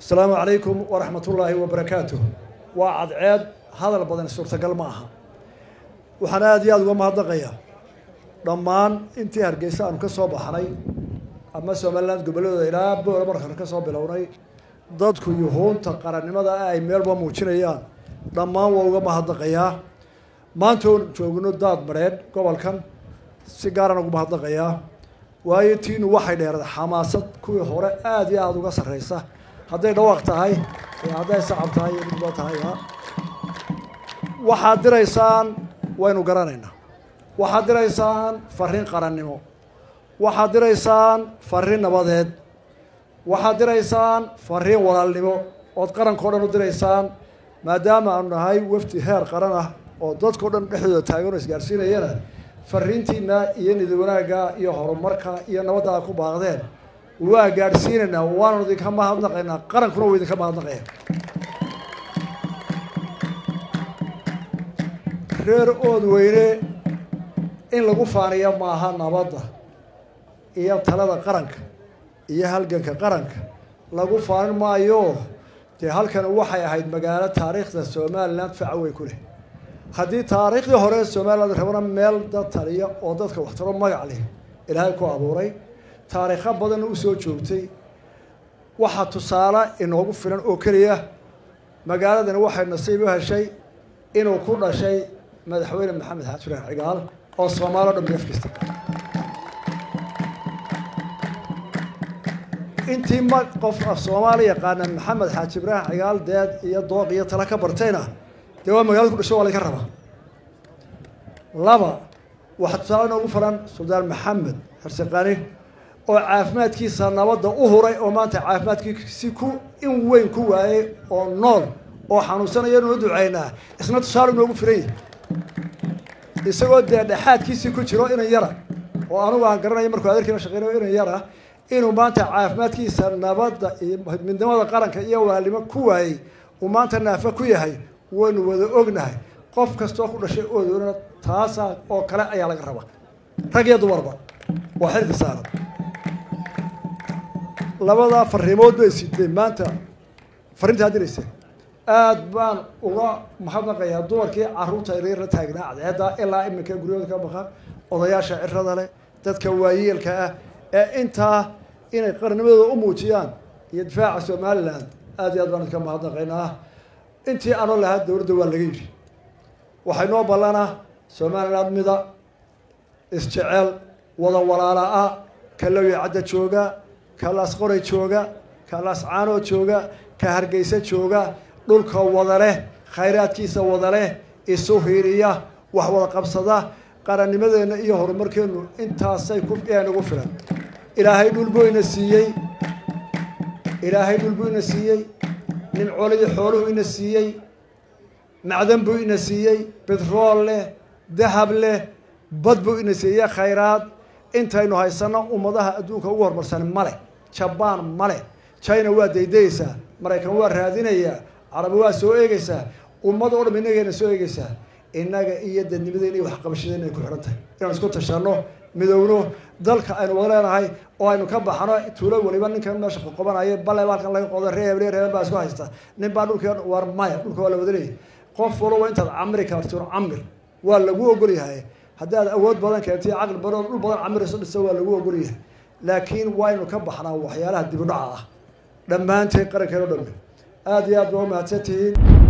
asalaamu calaykum waraxmat ullaahi wabarakaatuh waa cadceed hadal badan suurtagal ma aha waxaan aada iyo aada uga mahadnaqayaa dhammaan intii hargeysa aanu ka soo baxnay ama somaliland gobolladooda ilaa boora markan ka soo bilownay dadku yuhuunta qarannimada ay meelba muujinayaan dhammaan waa uga mahadnaqayaa maanta oon joogno daad mareed gobolkan si gaaraan ugu mahadnaqayaa waayo tiinu waxay dheerad xamaasad kuwii hore aada iyo aada uga sarreysa hadday dhawaaq tahay iyo hadday sacab tahay iyo midba tahay waxaad diraysaan waynu garanaynaa waxaad diraysaan fariin qarannimo waxaad diraysaan fariin nabadeed waxaad diraysaan fariin walaalnimo ood qarankao dhan u diraysaan maadaama aanu nahay wafdi heer qaran ah oo dadkao dhan dhexdooda taagan oo isgaarsiinayana fariintiina iyo nidi wanaagga iyo horumarka iyo nabadda aad ku baaqdeen waa gaadhsiinaynaa waanu idinka mahadnaqaynaa qarankuna wuu idinka mahadnaqaya reer ood weyne in lagu faaniya maaha nabadda iyo talada qaranka iyo halganka qaranka lagu faanin maayo dee halkan waxay ahayd magaalo taariikhda somaliland faca weyn ku leh haddii taariikhdii hore somaliland rabana meel dad taliya oo dadka waxtaro magac leh ilaahay ku abuuray taariikho badanna usoo joogtay waxaa tusaale inoogu filan oo keliya magaaladani waxay nasiib u heshay inuu ku dhashay madaxweyne maxamed xasan cigaal oo soomaali o dhan beefkista intii ma qof af soomaali yaqaana maxamed xaaji ibraahim cigaal deed iyo dooq iyo tala ka bartayna dee waa magaalada ku dhashay waa laga rabaa laba waxaa tusaale inoogu filan suldaan maxamed xirsiqani oo caafimaadkiisa nabadda u huray oo maanta caafimaadkiisi ku in weyn ku waayey oo nool oo xanuunsanaya inuu ducaynaa isna tusaale inoogu filan yahi isagoo dee dhexaadkiisii ku jiro inan yara oo anugu aan garanayo markuu adeerkiina shaqeynayo inan yara inuu maanta caafimaadkiisa nabadda iyo midnimada qaranka iyo walaalnimo ku waayey uu maanta naafa ku yahay waynu wada ognahay qof kastoo ku dhashay oodona taasaa oo kale ayaa laga rabaa rag iyo dumarba waa xilka saaran labadaa fariimood bay siday maanta fariintaa diraysa aada baan uga mahadnaqayaa dumarkii caruurta yaryar la taagnaa cadceedda ilaa iminka guryahooda ka maqan odayaasha cirada leh dadka waayeelka ah ee intaa inay qarnimadooda u muujiyaan iyo difaaca somaliland aada iyo aad baan idinka mahadnaqaynaa intii anoo lahaa dowladda waa laga yidhi waxay noo ballanaa somaliland mida isjecel wada walaala-a ka lawya cadda jooga ka laasqoray jooga ka laascaanoo jooga ka hargeysa jooga dhulka wada leh khayraadkiisa wada leh isu hiiriya wax wada qabsada qarannimadeenna iyo horumarkeennu intaasay ku nagu filan ilaahay dhul buu ina siiyey ilaahay dhul buu ina siiyey nimcoolidii xooluhu ina siiyey macdan buu ina siiyey betrool leh dahab leh bad buu ina siiyey khayraad intaynu haysanno ummadaha adduunka ugu horumarsan male jabaan male china waa daydayeysaa maraykan waa raadinayaa carabi waa soo eegeysaa ummad oo dham innageena soo eegeysaa innaga iyo dadnimadeen iyo waxqabashadeen ay ku xidhan tahay inaan isku tashanno midowno dalka aynu wada leenahay oo aynu ka baxno tuulo weliba ninkan meesha qoqobanaya bale baalkan laga qodo reeb reeb baa isku haysta nin baa dhulka war maya dhulka waa la wada leeyahay qof walba intaad camri kartiro camir waa lagu ogol yahay haddaad awood badan keentay caqli badan dhul badan camirayso dhisa waa lagu ogol yahay laakiin waynu ka baxnaa waxyaalaha dibudhaca ah dhammaanteed qarankeeno dhammi aada iyo aad ba u mahadsan tihiin